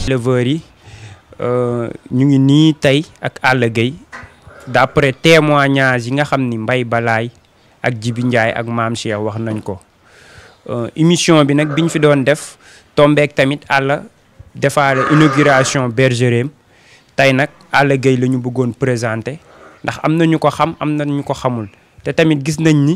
éleveurs yi ñu ngi nii tey ak Alla Gueye d'après témoignage yi nga xam ni Mbaye Balaye ak Jibi Ndiaye ak Maam Cheikh wax nañ ko émission bi nag biñ fi doon def tombeek tamit Alla defaale inauguration bergerie tey nag Alla Gueye la ñu bëggoon présenter ndax am na ñu ko xam am na ñu ko xamul te tamit gis nañ ni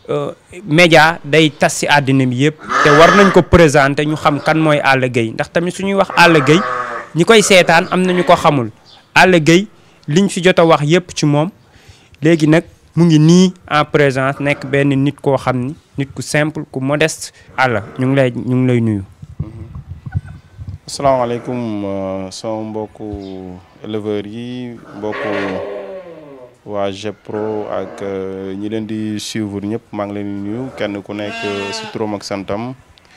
média day tas ci àddina bi yëpp te war nañ ko présenter ñu xam kan mooy Alla Gueye ndax tamit suñuy wax Alla Gueye ñi koy seetaan am na ñu ko xamul Alla Gueye liñ fi jot a wax yëpp ci moom léegi nag mu ngi nii en présence nekk benn nit koo xam ni nit ku simple ku modeste Alla ñu ngi lay ñu ngi lay nuyu. asalaamaaleykum sama mbokku éleveurs yi mbokku waa GEPRO ak ñi leen di suivre ñëpp maa ngi leen di nuyu kenn ku nekk si turam ak santam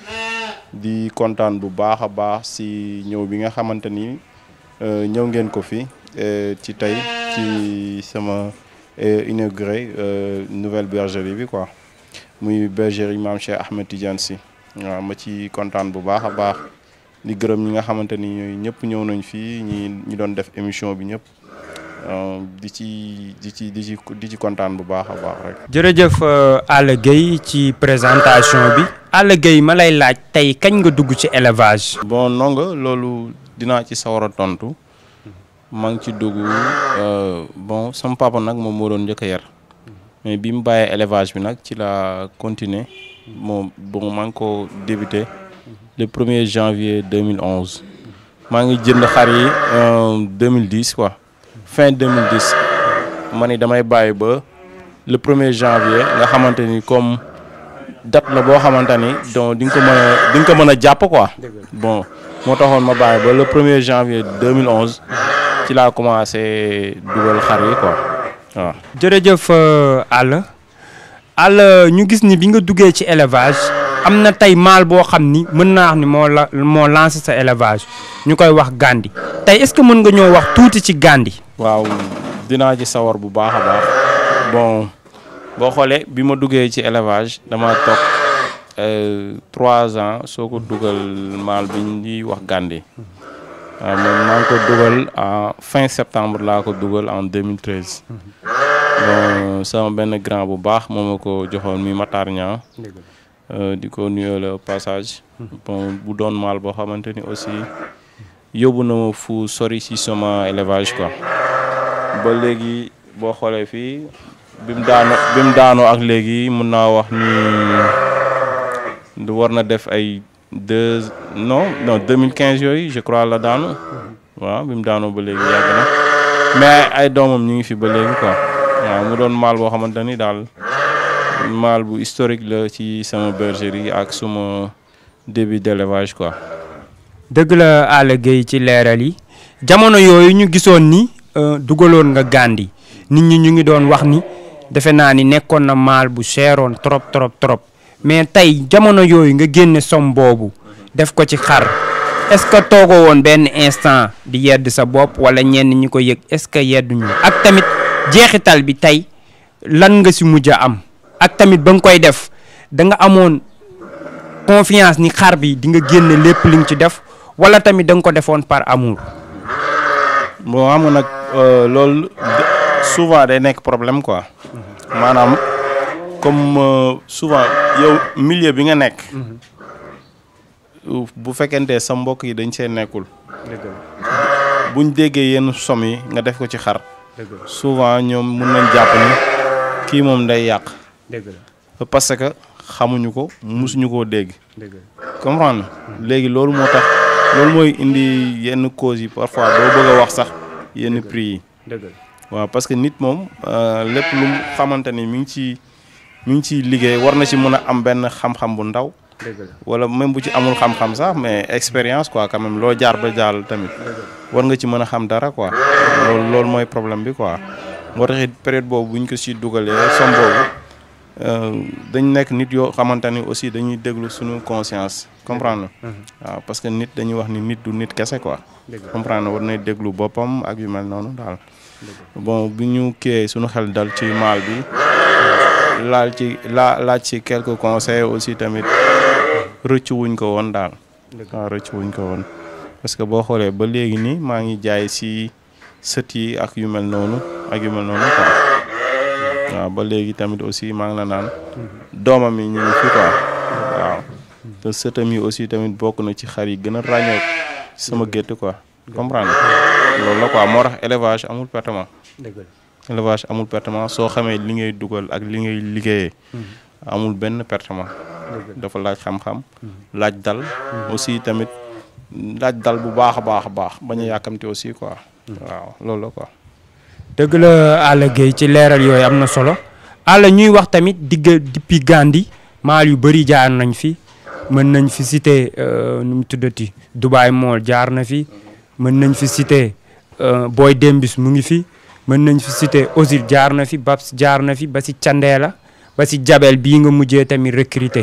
di kontaan bu baax a baax si ñëw bi nga xamante ni ñëw ngeen ko fi ci tey ci sama inauguré nouvelle bergerie bi quoi muy bergerie Maam Cheikh Ahmed Tidiane Sy waaw ma ci kontaan bu baax a baax di gërëm ñi nga xamante ni ñooy ñëpp ñëw nañ fii ñi ñi doon def émission bi ñëpp di ci di ci di ci di ci kontaan bu baax a baax rek. jërëjëf Alla Gueye ci présentation bi Alla Gueye ma lay laaj tey kañ nga dugg ci élevage. bon nonga loolu dinaa ci sawar a tontu maa ngi ci dugg bon sama papa nag moom moo doon njëkk a yar mais bi mu bàyyee élevage bi nag ci la continuer moom bon maa ngi ko débuté. le 1er janvier 2011 maa ngi jënd xar yi 2010 quoi fin 2010 ma ni damay bàyyi ba le 1er janvier nga xamante ni comme date la boo xamante ni donc di nga ko mën a di nga ko mën a jàpp quoi bon moo taxoon ma bàyyi ba le 1er janvier 2011 ci laa commencé dugal xar yi quoi waaw. jërëjëf Alla Alla ñu gis ni bi nga duggee ci élevage. am na tey maal boo xam ni mën naa wax ni moo la moo lancé sa élevage ñu koy wax Gandi tey est-ce que mën nga ñoo wax tuuti ci Gandi. waaw dinaa ci sawar bu baax a baax bon boo xoolee bi ma duggee ci élevage dama toog trois ans soo ko dugal maal bi ñuy wax Gandi waaw moom maa ngi ko dugal en fin septembre laa ko dugal en 2013 bon sama benn grand bu baax moo ma ko joxoon mi Matar Niang di ko nuyoo le passage bon bu doon maal boo xamante ni aussi yóbbu na ma fu sori si sama élevage quoi ba léegi boo xoolee fii bi mu daano bi mu daanoo ak léegi mun naa wax ni war na def ay deux non non 2015 yooyu je crois la daanu waaw bi mu daanoo ba léegi yàgg na mais ay doomam ñu ngi fi ba léegi quoi waaw mu doon maal boo xamante ni daal maal bu historique la ci sama bergerie ak suma début d'élevage quoi. dëgg la Alla Gueye ci leeral yi jamono yooyu ñu gisoon ni dugaloon nga Gandi nit ñi ñu ngi doon wax ni defe naa ni nekkoon na maal bu seeroon trop trop trop mais tey jamono yooyu nga génne som boobu def ko ci xar est-ce que toogoo woon benn instant di yedd sa bopp wala ñenn ñi ko yëg est-ce que yedduñu ak tamit jeexital bi tey lan nga si mujj a am. ak tamit ba nga koy def da nga amoon confiance ni xar bi di nga génne lépp li nga ci def wala tamit da nga ko defoon par amour. bon amoon nag loolu souvent day nekk problème quoi maanaam comme souvent yow milieu bi nga nekk. bu fekkente sa mbokk yi dañ see nekkul. buñ déggee yenn som yi nga def ko ci xar. souvent ñoom mun nañ jàpp ni kii moom day yàq. dëgg la parce que xamuñu ko musuñu koo dégg. dëgg comprendre léegi loolu moo tax loolu mooy indi yenn causes yi parfois doo bëgg a wax sax yenn prix yi. dëgg waaw parce que nit moom lépp lu mu xamante ni mi ngi ci mi ngi ciy liggéey war na ci mën a am benn xam-xam bu ndaw. dëgg la wala même bu ci amul xam-xam sax mais expérience quoi quand même loo jaar ba jaal tamit. war nga ci mën a xam dara quoi. loolu loolu mooy problème bi quoi. moo tax it période boobu bu ñu ko si dugalee som boobu. dañ nekk nit yoo xamante ni aussi dañuy déglu suñu conscience comprendre waaw parce que nit dañuy wax ni nit du nit kese quoi comprendre war nay déglu boppam ak yu mel noonu daal bon bu ñu kiiyee suñu xel dal ci maal bi laal ci laa laaj ci quelques conseils aussi tamit rëcc wuñ ko woon daal waaw rëcc wuñ ko woon parce que boo xoolee ba léegi nii maa ngi jaay si sët yi ak yu mel noonu ak yu mel noonu quoi waaw ba léegi tamit aussi maa ngi la naan doomam yi ñu ngi fi quoi waaw te sëtam yi aussi tamit bokk na ci xar yi gën a ràññoo sama gétt quoi comprendre loolu la quoi moo tax élevage amul pertement élevage amul pertement soo xamee li ngay dugal ak li ngay liggéeyee amul benn pertement dafa laaj xam-xam laaj dal aussi tamit laaj dal bu baax a baax a baax bañ a yàkkamti aussi quoi waaw loolu la quoi dëgg la Alla Gueye ci leeral yooyu am na solo Alla ñuy wax tamit digg depuis Gandhi maal yu bëri jaar nañ fi mën nañ fi cité nu mu tuddati Dubaay Mall jaar na fi mën nañ fi cité Boy Dembis mu ngi fi mën nañ fi cité Ozil jaar na fi Babs jaar na fi ba si Candeela ba si Jabel bii nga mujjee tamit recruter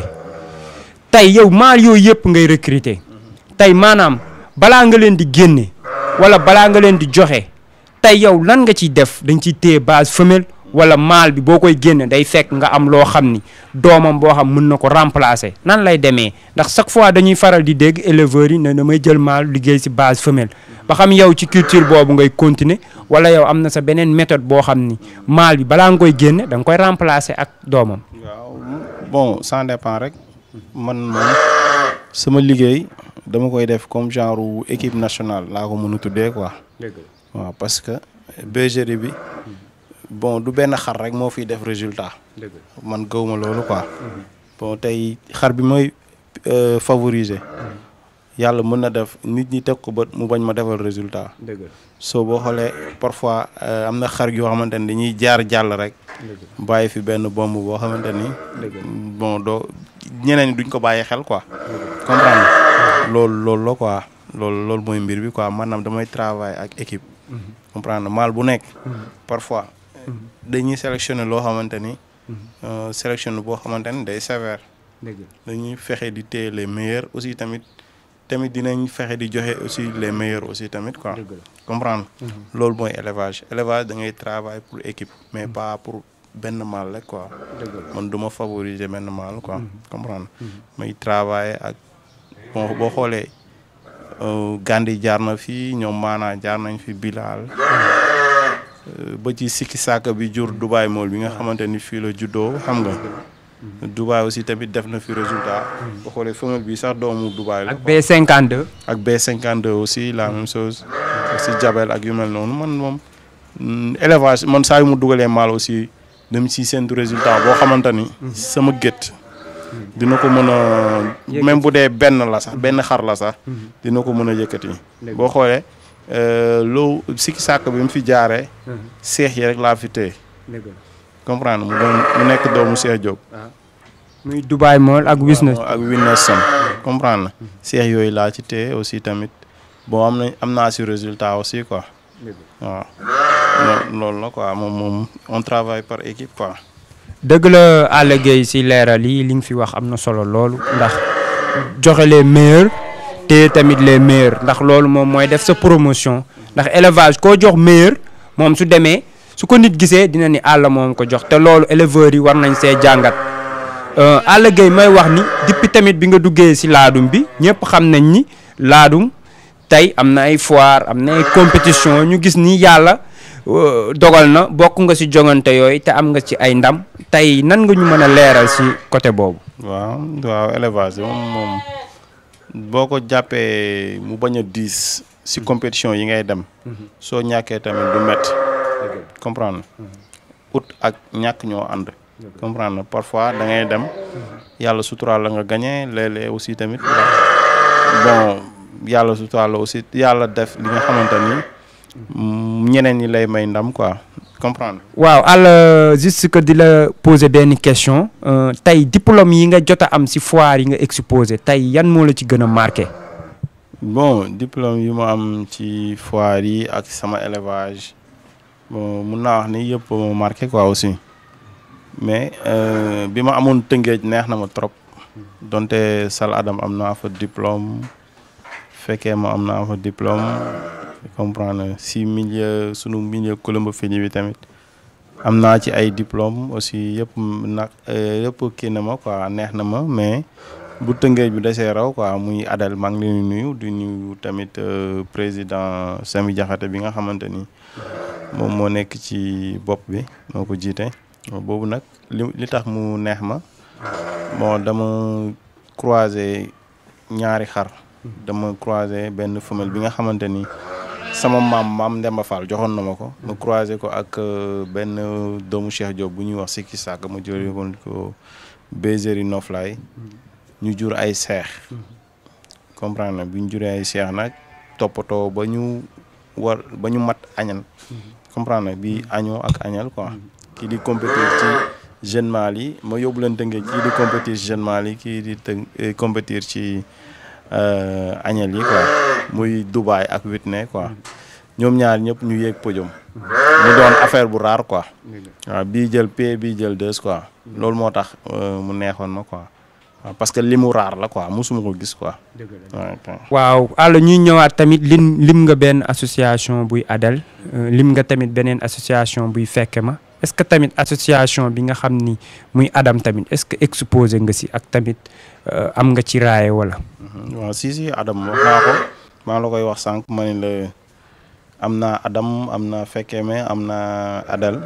tey yow maal yooyu yëpp ngay recruter tey maanaam balaa nga leen di génne wala balaa nga leen di joxe tey yow lan nga ciy def dañ ciy téye base femelle wala maal bi boo koy génne day fekk nga am loo xam ni doomam boo xam mën na ko remplacer nan lay demee ndax chaque fois dañuy faral di dégg éleveurs yi ne damay jël maal liggéey si base femelle ba xam yow ci culture boobu ngay continuer wala yow am na sa beneen méthode boo xam ni maal bi balaa nga koy génne da nga koy remplacer ak doomam. waaw bon ça dépend rek man moom sama liggéey dama koy def comme genre équipe nationale laa ko mën a tuddee quoi. waaw parce que bergerie bi bon du benn xar rek moo fiy def résultat. man gëwma loolu quoi. bon tey xar bi mooy favoriser. yàlla mën na def nit ñi teg ko bët mu bañ ma defal résultat. soo boo xoolee parfois am na xar yoo xamante ni dañuy jaar jàll rek. bàyyi fi benn bomb boo xamante ni. bon doo ñeneen ñi duñ ko bàyyi xel quoi. comprendre loolu loolu la quoi loolu loolu mooy mbir bi quoi maanaam damay travail ak équipe. comprendre maal bu nekk. parfois dañuy sélectionner loo xamante ni. sélectionner boo xamante ni day sévère. dañuy fexe di téye les meilleurs aussi tamit. tamit dinañ fexe di joxe aussi les meilleurs aussi tamit quoi comprendre loolu mooy élevage élevage da ngay travail pour équipe mais pas pour benn mâle rek quoi man du ma favoriser benn mâle quoi comprendre may travailler ak bon boo xoolee Gandhi jaar na fi ñoom maanaa jaar nañ fi Bilal ba ci sikki saaka bi jur Dubaay mool bi nga xamante ni fii la juddoo xam nga Dubaay aussi tamit def na fi résultat. boo xoolee femelle bi sax doomu Dubaay la. ak B52. ak B52 aussi la même chose. si Jabel ak yu mel noonu man moom élevage man saa yu mu dugalee maal aussi dem si seen résultat boo xamante ni. sama gétt dina ko mën a. même bu dee benn la sax benn xar la sax. dina ko mën a yëkkati. boo xoolee loo sikki sàkk bi mu fi jaaree. seex yi rek laa fi téye. comprendre mu doon mu nekk doomu Cheikh Diop. muy Dubaay Mall ak Wisnes. ak Winnerson comprendre na. Cheikh yooyu laa ci téye aussi tamit bon am na am naa si résultat aussi quoi. waaw loolu la quoi moom moom on travaille par équipe quoi. dëgg la Alla Gueye si leeral yi li nga fi wax am na solo loolu ndax joxe les meilleurs te tamit les meilleurs ndax loolu moom mooy def sa promotion ndax élevage koo jox meilleur moom su demee. su ko nit gisee dina ni Alla moom ko jox te loolu éleveurs yi war nañ see jàngat Alla Gueye may wax ni depuis tamit bi nga duggee si laadum bi ñëpp xam nañ ni laadum tey am na ay foire am na ay compétition ñu gis ni yàlla dogal na bokk nga si jongante yooyu te am nga ci ay ndam tey nan nga ñu mën a leeral si côté boobu. waaw waaw élevage moom moom boo ko jàppee mu bañ a diis si compétition yi ngay dem. soo ñàkkee tamit du métti. comprendre ut ak ñàkk ñoo ànd comprendre parfois da ngay dem yàlla suturaal la nga gagné léeg-léeg aussi tamit bon yàlla suturaal la aussi yàlla def li nga xamante ni ñeneen ñi lay may ndam quoi comprendre waaw Alla juste que di la poser benn question tey diplôme yi nga jot a am si foire yi nga exposé tey yan moo la ci gën a marqué bon diplôme yi ma am ci foire yi ak sama élevage bon mun naa wax ni yëpp ma marqué quoi aussi mais bi ma amoon tëngeej neex na ma trop donte Sal Adam am naa fa diplôme fekkee ma am naa fa diplôme comprendre si milieu sunu milieu colombophilie bi tamit am naa ci ay diplôme aussi yëpp nag yëpp kii na ma quoi neex na ma mais bu tëngéej bi desee raw quoi muy Adel maa ngi leen di nuyu di nuyu tamit président Sami Diakhaté bi nga xamante ni moom moo nekk ci bopp bi moo ko jiite boobu nag li li tax mu neex ma bon dama croiser ñaari xar dama croiser benn femelle bi nga xamante ni sama maam maam Ndemba Fall joxoon na ma ko ma croiser ko ak benn doomu Cheikh Diop bu ñuy wax Sikki Sàkk ma jëlee ko bergerie Noflaay ñu jur ay seex comprendre na bi ñu juree ay seex nag toppatoo ba ñu war ba ñu mat añal comprendre na bi añoo ak añal quoi kii di compétir ci jeune mâle yi ma yóbbu leen tënkee kii di compétir ci jeune mâle yi kii di të compétir ci añal yi quoi muy Dubaay ak Whitney quoi ñoom ñaar ñëpp ñu yéeg podium mu doon affaire bu rare quoi waaw bii jël P bii jël deux quoi loolu moo tax mu neexoon ma quoi waaw parce que li mu raar la quoi musuma ko gis quoi. waaw àlla ñuy ñëwaat tamit lim lim nga benn association buy Adel lim nga tamit beneen association buy fekke ma est-ce que tamit association bi nga xam ni muy Adam tamit est-ce que exposé nga si ak tamit am nga ci raaye wala. waaw si si Adam wax naa ko maa la koy wax sànq ma ne la am naa Adam am naa fekke me am naa Adel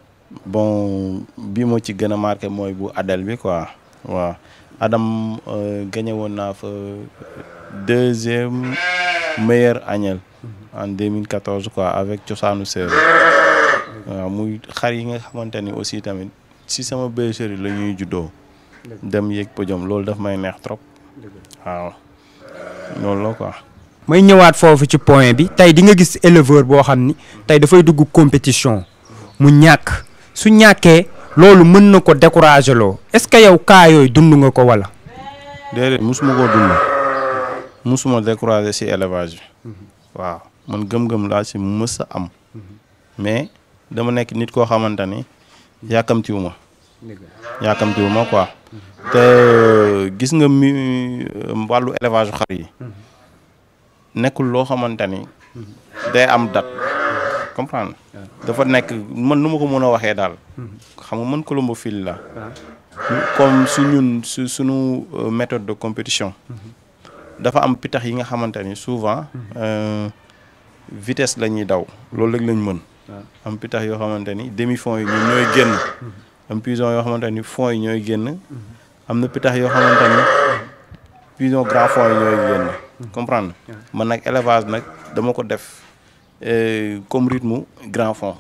bon bi moo ci gën a marqué mooy bu Adel bi quoi waaw. Adam gagné woon naa fa deuxième meilleur agnelle en 2014 quoi avec cosaanu séeréer waaw muy xar yi nga xamante ni aussi tamit si sama bergerie la ñuy juddoo dem yéeg podium loolu daf may neex trop waaw loolu la quoi. may ñëwaat foofu ci point bi tey di nga gis éleveur boo xam ni tey dafay dugg compétition mu ñàkk su ñàkkee. loolu mën na ko décourager loo est-ce que yow cas yooyu dund nga ko wala. déedéet musuma koo dund musuma décourager ci élevage bi waaw man gëm-gëm laa ci mës a am mais dama nekk nit koo xamante ni yàkkamtiwu ma yàkkamtiwu ma quoi te gis nga mi wàllu élevage xar yi nekkul loo xamante ni day am date comprendre dafa nekk man nu ma ko mën a waxee daal xam nga man colombophile la comme su ñun su suñu méthode de compétition dafa am pitax yi nga xamante ni souvent vitesse la ñuy daw loolu rek lañ mën am pitax yoo xamante ni demi fond yi ñun ñooy génn am pigeon yoo xamante ni fond yi ñooy génn am na pitax yoo xamante ni pigeon grand fond yi ñooy génn comprendre man nag élevage nag dama ko def comme rythme grand fond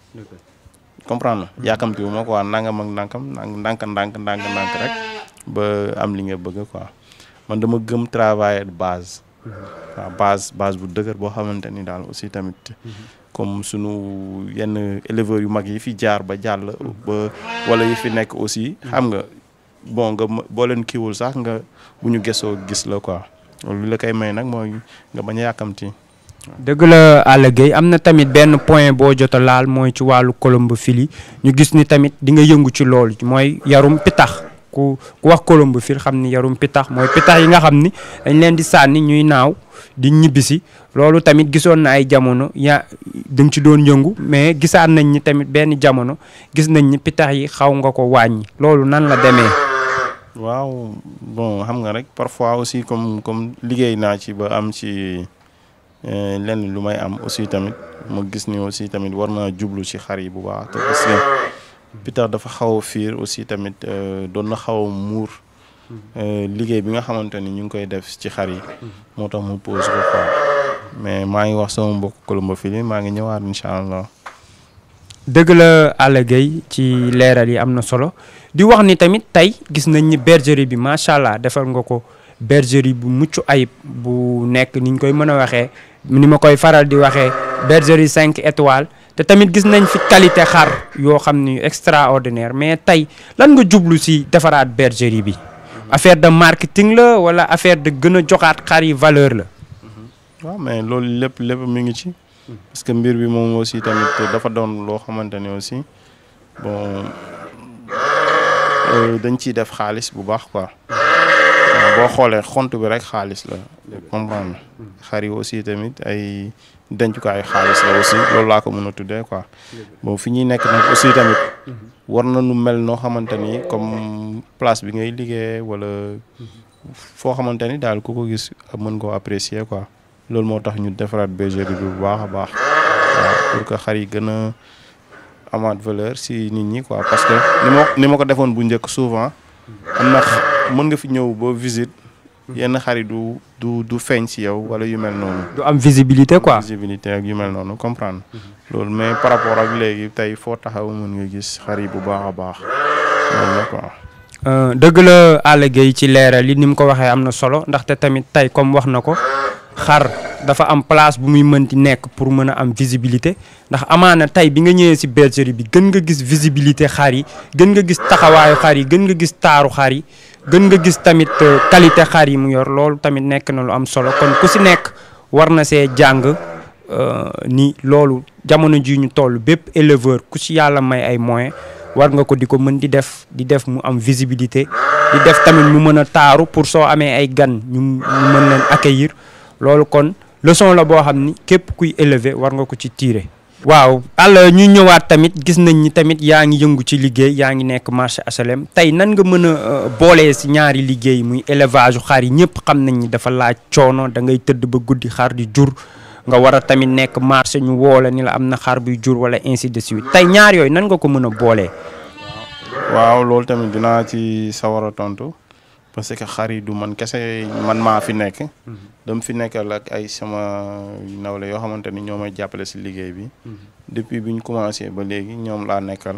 comprendre yaakamti wu ma quoi nangam ak ndànkam ndànk ndànk ndànk ndànk rek ba am li nga bëgg quoi man dama gëm travail de base waaw base base bu dëgër boo xamante ni daal aussi tamit comme sunu yenn éleveurs yu mag yi fi jaar ba jàll ba wala yi fi nekk aussi xam nga bon nga boo leen kiiwul sax nga bu ñu gesoo gis la quoi loolu la koy may nag mooy nga bañ a yàkkamti dëgg la Alla Gueye am na tamit benn point boo jot a laal mooy ci wàllu colombophilie ñu gis ni tamit di nga yëngu ci loolu mooy yarum pitax ku ku wax colombophilie xam ni yarum pitax mooy pitax yi nga xam ni dañ leen di sànni ñuy naaw di ñibbisi loolu tamit gisoon na ay jamono ya dañ ci doon yëngu mais gisaan nañ ni tamit benn jamono gis nañ ni pitax yi xaw nga ko wàññi loolu nan la demee. waaw bon xam nga rek parfois aussi comme comme liggéey naa ci ba am ci. lenn lu may am aussi tamit ma gis ni aussi tamit war naa jublu ci xar yi bu baax te parce que pitax dafa xaw a fiir aussi tamit doon na xaw a muur liggéey bi nga xamante ni ñu ngi koy def ci xar yi moo tax mu pose ko quoi mais maa ngi wax sama mbokk colombophile maa ngi ñëwaat incha allah. dëgg la Alla Gueye ci leeral yi am na solo di wax ni tamit tey gis nañ ni bergerie bi macha allah defal nga ko bergerie bu mucc ayib bu nekk ni ñu koy mën a waxee ni ma koy faral di waxee bergerie cinq étoiles te tamit gis nañ fi qualité xar yoo xam ni extraordinaire mais tey lan nga jublu si defaraat bergerie bi affaire de marketing la wala affaire de gën a joxaat xar yi valeur la. waaw mais loolu lépp lépp mi ngi ci. parce que mbir bi moom aussi tamit dafa doon loo xamante ne aussi bon dañ ciy def xaalis bu baax quoi. boo xoolee xont bi rek xaalis la comprendre xar yi aussi tamit ay dencukaayu xaalis la aussi loolu laa ko mën a tuddee quoi bon fi ñuy nekk nag aussi tamit war na nu mel noo xamante ni comme place bi ngay liggéey wala foo xamante ni daal ku ko gis mën koo apprécier quoi loolu moo tax ñu defaraat bergerie bi bu baax a baax waaw pour que xar yi gën a amaat valeur si nit ñi quoi parce que ni ma ni ma ko defoon bu njëkk souvent am na mën nga fi ñëw ba visite yenn xar yi du du du feeñ si yow wala yu mel noonu. du am visibilité quoi. visibilité ak yu mel noonu comprendre loolu mais par rapport ak léegi tey foo taxaw mën nga gis xar yi bu baax a baax loolu la quoi. dëgg la Alla Gueye ci leeral li ni mu ko waxee am na solo ndaxte tamit tey comme wax na ko xar dafa am place bu muy mënti nekk pour mën a am visibilité ndax amaana tey bi nga ñëwee si bergerie bi gën nga gis visibilité xar yi gën nga gis taxawaayu xar yi gën nga gis taaru xar yi gën nga gis tamit qualité xar yi mu yor loolu tamit nekk na lu am solo kon ku si nekk war na see jàng ni loolu jamono ji ñu toll bépp éleveur ku si yàlla may ay moyens war nga ko di ko mën di def di def mu am visibilité di def tamit mu mën a taaru pour soo amee ay gan ñu ñu mën leen accueillir loolu kon leçon la boo xam ni képp kuy élever war nga ko ci tirer. waaw Alla ñu ñëwaat tamit gis nañ ni tamit yaa ngi yëngu ci liggéey yaa ngi nekk marché HLM tey nan nga mën a boolee si ñaari liggéey muy élevage xar yi ñëpp xam nañ ni dafa laaj coono da ngay tëdd ba guddi xar di jur nga war a tamit nekk marché ñu woo la ni la am na xar buy jur wala ainsi de suite tey ñaar yooyu nan nga ko mën a boolee. waaw loolu tamit dinaa ci sawar a tontu parce que xar yi du man kese man maa fi nekk. dama fi nekkal ak ay sama nawle yoo xamante ni ñoo may jàppale si liggéey bi. depuis bi ñu commencé ba léegi ñoom laa nekkal.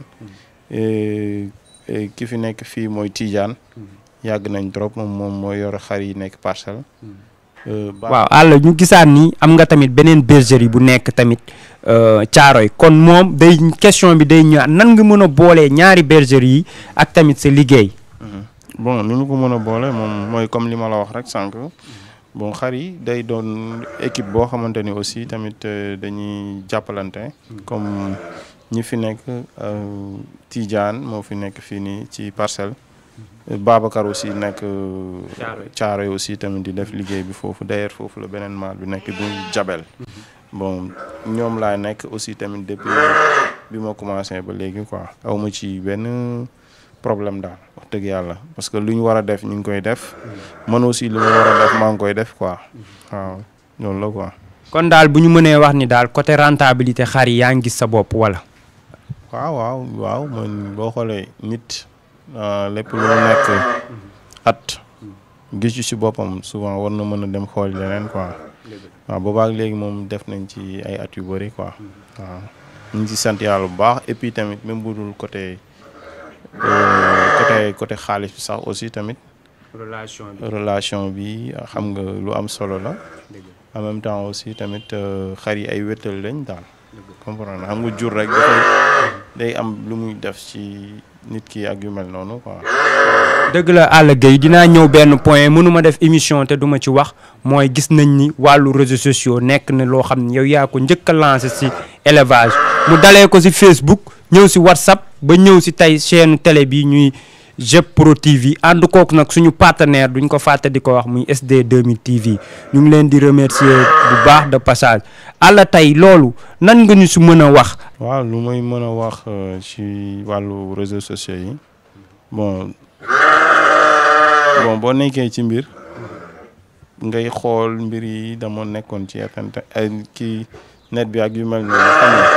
ki fi nekk fii mooy Tidiane. yàgg nañ trop moom moom mooy yor xar yi nekk parcelle. waaw Alla ñu gisaan ni am nga tamit beneen bergerie bu nekk tamit Caaroy kon moom day question bi day ñëwaat nan nga mën a boolee ñaari bergerie yi ak tamit sa liggéey. bon ni ñu ko mën a boole moom mooy comme li ma la wax rek sànq bon xar yi day doon équipe boo xamante ni aussi tamit dañuy jàppalante. comme ñi fi nekk Tidiane moo fi nekk fii nii ci parcelle. Babacar aussi nekk Caaroy aussi tamit di def liggéey bi foofu d'ailleurs foofu la beneen maal bi nekk bu jabel bon ñoom laa nekk aussi tamit depuis bi ma commencé ba léegi quoi aw ma ci benn problème daal wax dëgg yàlla parce que lu ñu war a def ñu ngi koy def man aussi lu ma war a def maa ngi koy def quoi waaw loolu la quoi. kon daal bu ñu mënee wax ni daal côté rentabilité xar yi yaa ngi gis sa bopp wala. waaw waaw waaw man boo xoolee nit. lépp lu nekk at gis ci si boppam souvent war na mën a dem xool leneen quoi waaw boobaak léegi moom def nañ ci ay at yu bëri quoi waaw ñu ngi ci sant yàlla bu baax et puis tamit même bu dul côté côté côté xaalis bi sax aussi tamit relation bi relation bi xam nga lu am solo la en même temps aussi tamit xar yi ay wéttal lañ daal comprendre xam nga jur rek dafay day am lu muy def ci nit ki ak yu mel noonu quoi. dëgg la Alla Gueye dinaa ñëw benn point mënuma def émission te duma ci wax mooy gis nañ ni wàllu réseaux sociaux nekk na loo xam ne yow yaa ko njëkk a lancé si élevage mu dalee ko si Facebook ñëw si WhatsApp ba ñëw si tey chaîne télé bi ñuy JEP Pro TV ànd kook nag suñu partenaire duñ ko fàtte di ko wax muy SD 2000 TV ñu ngi leen di remercier bu baax de passage Alla tey loolu nan nga ñu si mën a wax. waaw lu may mën a wax ci wàllu réseaux sociaux yi bon bon boo nekkee ci mbir ngay xool mbir yi dama nekkoon ci internet ay kii net bi ak yu mel noonu xam nga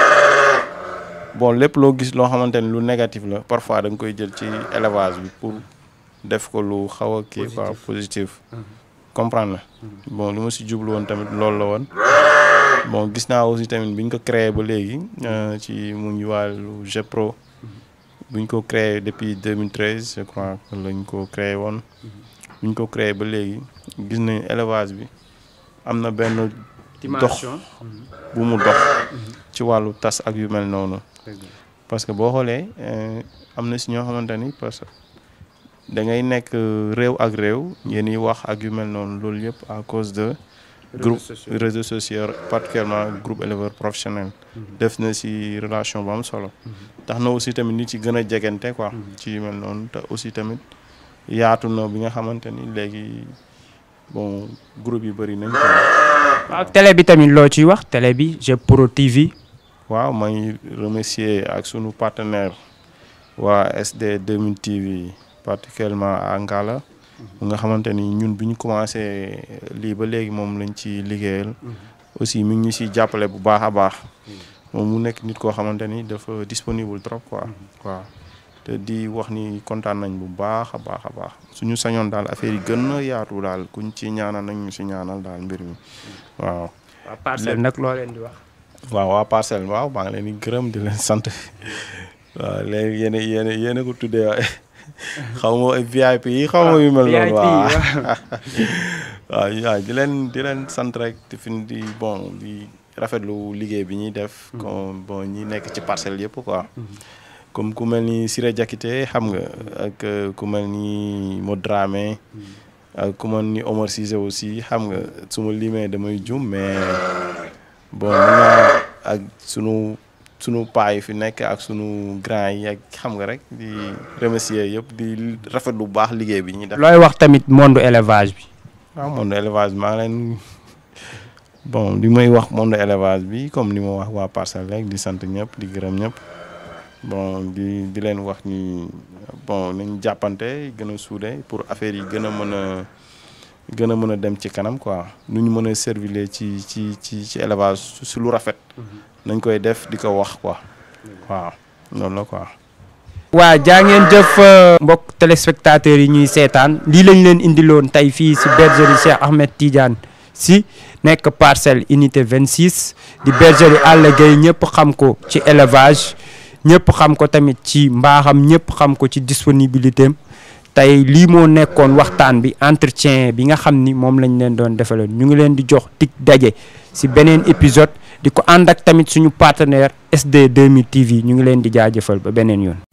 bon lépp loo gis loo xamante ni lu négatif la parfois da nga koy jël ci élevage bi pour def ko lu xaw a kii quoi positif comprendre na bon lu ma si jublu woon tamit loolu la woon bon gis naa aussi tamit bi ñu ko créé ba léegi ci mu ngi wàllu GEPRO bu ñu ko créé depuis 2013 je crois que lañ ko créé woon bu ñu ko créé ba léegi gis nañ élevage bi am na benn dox bu mu dox ci wàllu tas ak yu mel noonu parce que boo xoolee am na si ñoo xamante ni parce que da ngay nekk réew ak réew yéen yi wax ak yu mel noonu loolu yëpp à cause de groupe réseaux sociaux particulièrement groupe éleveur professionnel def na si relation bu am solo tax na aussi tamit nit ci gën a jegante quoi ci yu mel noonu te aussi tamit yaatu na bi nga xamante ni léegi bon groupe yi bëri nañ quoi waaw télé bi tamit loo ciy wax télé bi JEP Pro TV waaw may remercier ak sunu partenaire waa SD 2000 TV particulièrement à Ngala nga xamante ni ñun bi ñu commencé lii ba léegi moom lañ ci liggéeyal aussi mi ngi ñu siy jàppale bu baax a baax moom mu nekk nit koo xamante ni dafa disponible trop quoi waaw te di wax ni kontaan nañ bu baax a baax a baax suñu sañoon daal affaire yi gën a yaatu daal kuñ ci ñaanal nañ ñu si ñaanal daal mbir mi waaw waa parcelle nag loo leen di wax. waaw waa parcelle waaw maa ngi leen di gërëm di leen sant waaw léegi yéen a yéen a yéen a ko tuddee waaye xaw ma VIP yi xaw ma yu mel noonu waaw waaw waaw di leen di leen sant rek di fi di bon di rafetlu liggéey bi ñuy def comme bon ñi nekk ci parcelle yëpp quoi comme ku mel ni Siré Diakité xam nga ak ku mel ni Modramé ak ku mel ni Omar Cissé aussi xam nga su ma limee damay jum mais bon mën naa ak sunu sunu paa yi fi nekk ak sunu grand yi ak xam nga rek di remercier yëpp di rafet lu baax liggéey bi ñuy def. looy wax tamit monde élevage bi. waaw monde élevage maa leen bon li may wax monde élevage bi comme ni ma wax waa parcelle rek di sant ñëpp di gërëm ñëpp bon di di leen wax ni bon nañ jàppante gën a suude pour affaire yi gën a mën a gën a mën a dem ci kanam quoi nu ñu mën a servir ci ci ci ci élevage su lu rafet. nañ koy def di ko wax quoi waaw loolu la quoi. waa jaa ngeen jëf mbokk téléspectateurs yi ñuy seetaan lii lañ leen indiloon tey fii si bergerie Cheikh Ahmed Tidiane si nekk parcelle unité 26 di bergerie Alla Gaye ñëpp xam ko ci élevage ñëpp xam ko tamit ci mbaaxam ñëpp xam ko ci disponibilité am tey lii moo nekkoon waxtaan bi entretien bi nga xam ni moom lañ leen doon defaloon ñu ngi leen di jox dig daje si beneen épisode di ko ànd ak tamit suñu partenaire SD 2000 TV ñu ngi leen di jaajëfal ba beneen yoon.